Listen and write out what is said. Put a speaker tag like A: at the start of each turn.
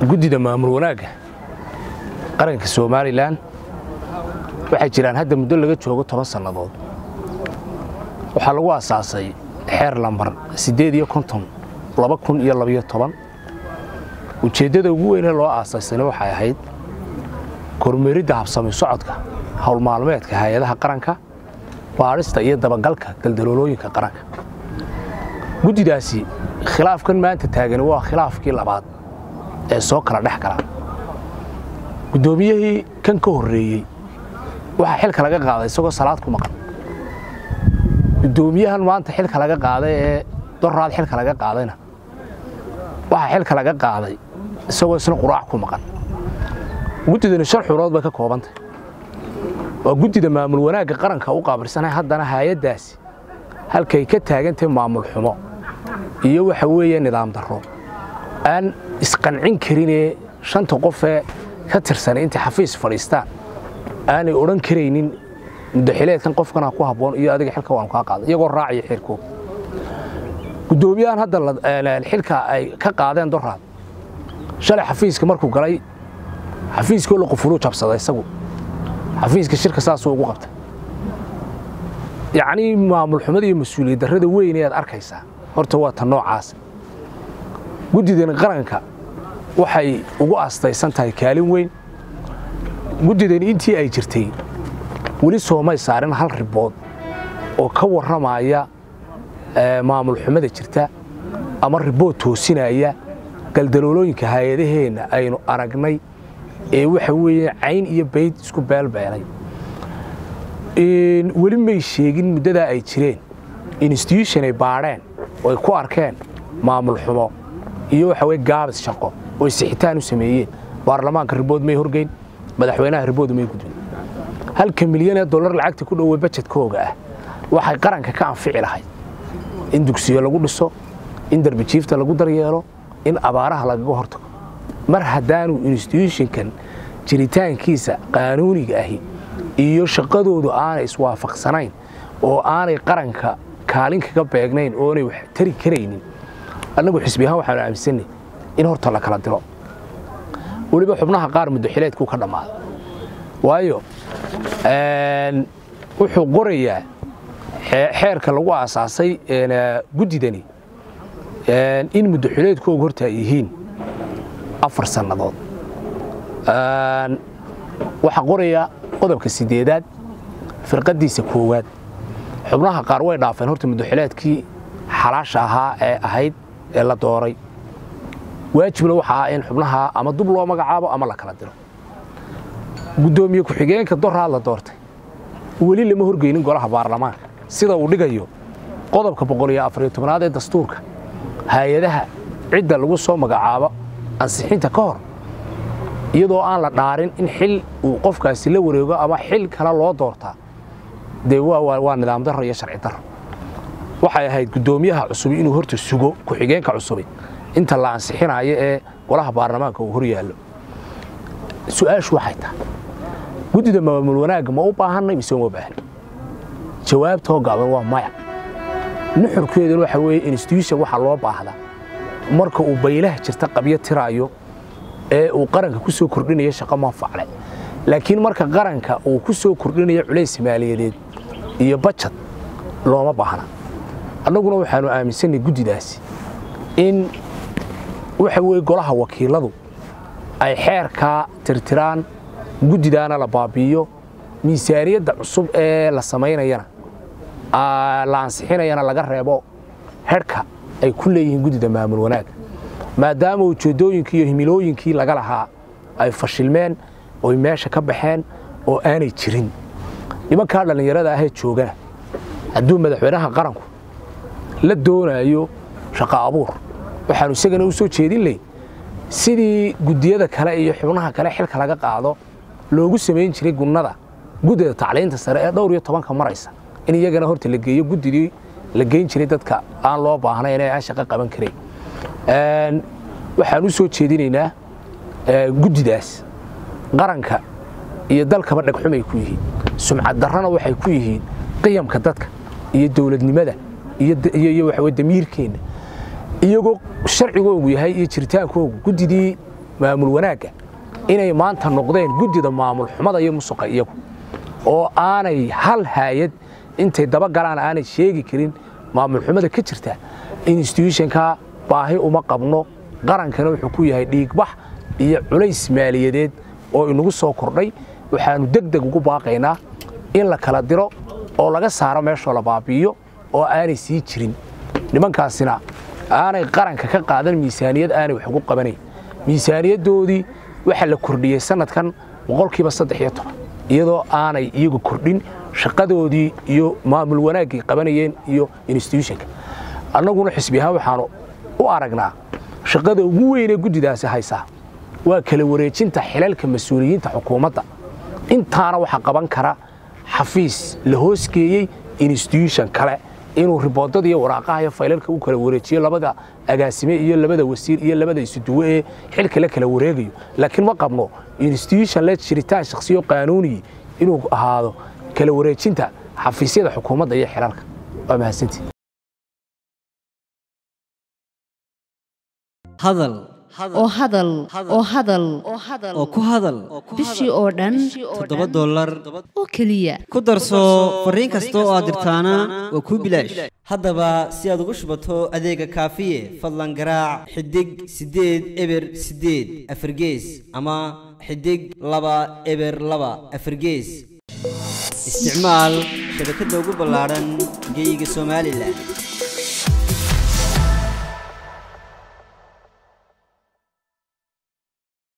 A: guddida maamul wanaagga qaranka somalilan waxay jiraan hadda muddo laga joogo toban sannadood waxaa lagu asaasay xeer lambar siddeed iyo konton laba kun iyo labayo toban ujeeddada ugu weynee loo aasaysana waxay ahayd kormeeridda habsami socodka howlmaalmeedka hay-adaha qaranka baadhista iyo dabagalka galdaloolooyinka qaranka guddidaasi khilaafkan maanta taagani waa khilaafkii labaad ee soo kala dhex gala guddoomiyihii kan ka horreeyey waxaa xilka laga qaaday isagoo salaad ku maqan guddoomiyahan maanta xilka laga qaaday ee doraad xilka laga qaadayna waxaa xilka laga qaaday isagoo isna quraac ku maqan guddidani shan xurood bay ka koobantay waa guddida maamul wanaagga qaranka u qaabilsanay haddana hay-addaasi halkay ka taagantahay maamul xumo iyo waxa weeye nidaam darro aan isqancin karinee shanta qofee ka tirsanay intay xafiis fadhiistaan aanay odhan karaynin muddaxileedkan qofkana ku habboon iyo adiga xilka waanu kaa qaaday iyagoo raacaya xeerkood guddoomiyahan hadda xilka ay ka qaadeen doraad shalay xafiiska markuu galay xafiiskoo la qufuluu jabsaday isagu xafiiska shirka saasuu ugu qabtay yacnii maamul xumada iyo mas-uuliyad darrada weyn ayaad arkaysaa horta waa ta noocaas guddidan qaranka waxay ugu astaysan tahay kaalin weyn guddidani intii ay jirtay weli soomay saarin hal ribood oo ka warramaya maamul xumada jirta ama ribood toosinaya galdaloolooyinka hay-adaheenna aynu aragnay ee waxa weeye cayn iyo bayd isku beelbeelay weli may sheegin muddadaa ay jireen institution ay baadheen oo ay ku arkeen maamul xumo iyo waxa weye gaabis shaqo oo ay sixitaan u sameeyeen baarlamaanka ribood may horgeyn madaxweynaha ribood may gudbin halka milyan ee dollar lacagta ku dhowey bajetkooga ah waxay qaranka ka anfici lahayd in dugsiyo lagu dhiso in darbijiifta lagu daryeelo in abaaraha lagaga hortago mar haddaanu instituushonkan jiritaankiisa qaanuuniga ahi iyo shaqadoodu aanay iswaafaqsanayn oo aanay qaranka kaalin kaga beegnayn oonay wax tari karaynin annagu xisbi ahaan waxaanu aaminsanay in horta la kala diro weliba xubnaha qaar muddaxileedkuu ka dhammaaday waayo wuxuu qorayaa xeerka lagu aasaasay guddidani in muddaxileedkoogu horta ay yihiin afar sannadood waxaa qoraya qodobka sideedaad firqaddiisa koowaad xubnaha qaar way dhaafeen horta muddaxileedkii xalaasha ahaa ee ahayd ee la dooray waajibna waxa ah in xubnaha ama dub loo magacaabo ama la kala diro guddoomiye ku-xigeenka doraad la doortay weli lama horgeynin golaha baarlamaanka sida uu dhigayo qodobka boqoliyo afariyo tobnaad ee dastuurka hay-adaha cidda lagu soo magacaabo ansixinta ka hor iyadoo aan la dhaarin in xil uu qofkaasi la wareego ama xil kale loo doortaa dee waa nidaam darro iyo sharci darro waxay ahayd guddoomiyaha cusubi inuu horta sugo ku-xigeenka cusubi inta la ansixinayo ee golaha baarlamaanka uu hor yaallo su-aashu waxay tahay guddida maamul wanaagga ma u baahannay mise uma baahni jawaabtoo gaaban waa maya nuxurkeeduna waxa weeye institution waxaa loo baahdaa marka uu baylaha jirta qabyo tiraayo ee uu qaranka ku soo kordhinayo shaqo manfacle laakiin marka qaranka uu ku soo kordhinayo culays maaliyadeed iyo bajad looma baahna annaguna waxaanu aaminsanay guddidaasi in waxa weye golaha wakiiladu ay xeerkaa tirtiraan guddidaana la baabi'iyo miisaaniyadda cusub ee la samaynayana la ansixinayana laga reebo herhka ay ku leeyihiin guddida maamul wanaagga maadaama ujeeddooyinkii iyo himilooyinkii laga lahaa ay fashilmeen oy meesha ka baxeen oo aanay jirin nimankaa dhallinyarada ahee joogana hadduu madaxweynaha qaranku la doonayo shaqo abuur waxaanu isagana u soo jeedin layn sidii guddiyada kale iyo xubnaha kale xilka laga qaado loogu samayn jiray gunnada guddida tacliinta sare ee dhowr iyo tobanka maraysa in iyagana horta la geeyo guddidii la geyn jiray dadka aan loo baahnayn ee aan shaqo qaban karayn waxaan u soo jeedinaynaa guddidaas qaranka iyo dalkaba dhegxumay ku yihiin sumcad darrana waxay ku yihiin qiyamka dadka iyo dowladnimada iyo waxa damiirkeenna iyagoo sharcigoogu yahay iyo jiritaankoogu guddidii maamul wanaagga inay maanta noqdeen guddida maamul xumada iyo musuqa iyagu oo aanay hal haayad intay dabagalaan aanay sheegi karin maamul xumada ka jirta instituutionka baahi uma qabno qarankana wuxuu ku yahay dhiigbax iyo culays maaliyadeed oo inagu soo kordhay waxaannu deg deg ugu baaqaynaa in la kala diro oo laga saaro meeshoo la baabi'iyo oo aanay sii jirin nimankaasina aanay qaranka ka qaadan miisaaniyad aanay wax ugu qabanayn miisaaniyaddoodii waxaa la kordhiyey sannadkan boqolkiiba saddex iyo toban iyadoo aanay iyagu kordhin shaqadoodii iyo maamul wanaaggay qabanayeen iyo instituutionka annaguna xisbi ahaan waxaanu u aragnaa shaqada ugu weynee guddidaasi haysaa waa kala wareejinta xilalka mas-uuliyiinta xukuumadda intaana waxaa qaban kara xafiis la hoosgeeyey instituution kale inuu riboodada iyo waraaqaha iyo faylalka u kala wareejiyo labada agaasime iyo labada wasiir iyo labada isuduwe ee xilka la kala wareegayo laakiin ma qabno instituution le jiritaan shakhsiyo qaanuuniyi inuu ahaado kala wareejinta xafiisyada xukuumadda iyo xilalka waa mahadsantii
B: hadal
C: oo hadal oo hadal
B: oo ku hadal
C: bishii oo dhan
B: toddoba dollar
C: oo keliya
B: ku darso fariin kasta oo aad dirtaana waa kuu bilaash haddaba si aad ugu shubato adeega kaafiye fadlan garaac xidig siddeed eber siddeed afargees ama xidig laba eber laba afargees isticmaal shabakadda ugu ballaadhan geeyiga somalilan